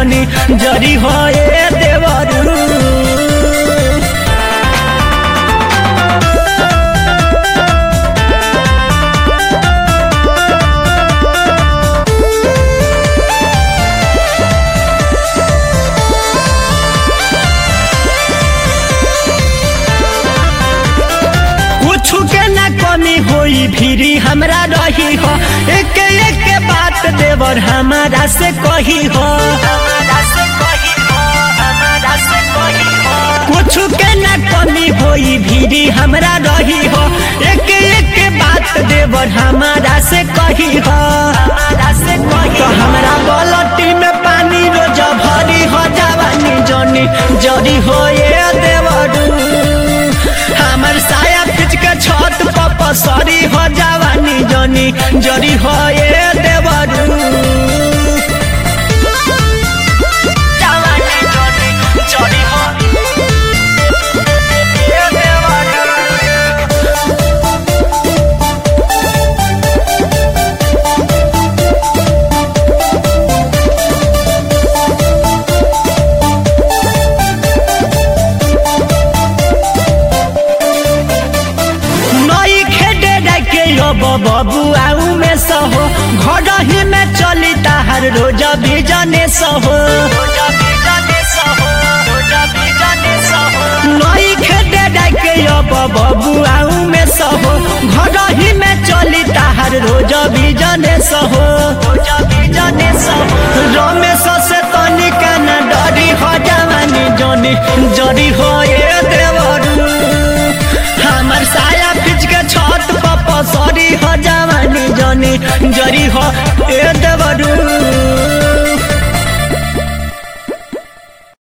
जनी जरी हो ए देवरू कुछ के ना कमी होई भीरी हमरा रही हो एक एक बात देवर हमारा से कही हो कुछ के ना कमी होई भीरी हमरा रही हो एक एक बात देवर हमारा से कही हो तो हमरा बलटी में पानी रोज भरी हो जवानी जनी जरी हो ये देवरू हमर साया खींच के छत पर पसरी हो जवानी जनी जरी हो ये देवरू जवानी जनी जरी हो ये देवरू नई खेडे डाके अब बबू आऊ में सहो घर ही में चली ताहर रोज भी जने सहो नई खेडे डाके अब बबू आऊ में सहो घर ही में चली ताहर रोज भी जने सहो रमेश से तनिका न डरी हो जवानी जनी जरी हो ये देवरू हमर साया खींच के छत पर पसरी हो जवानी जनी जरी हो ए देवरू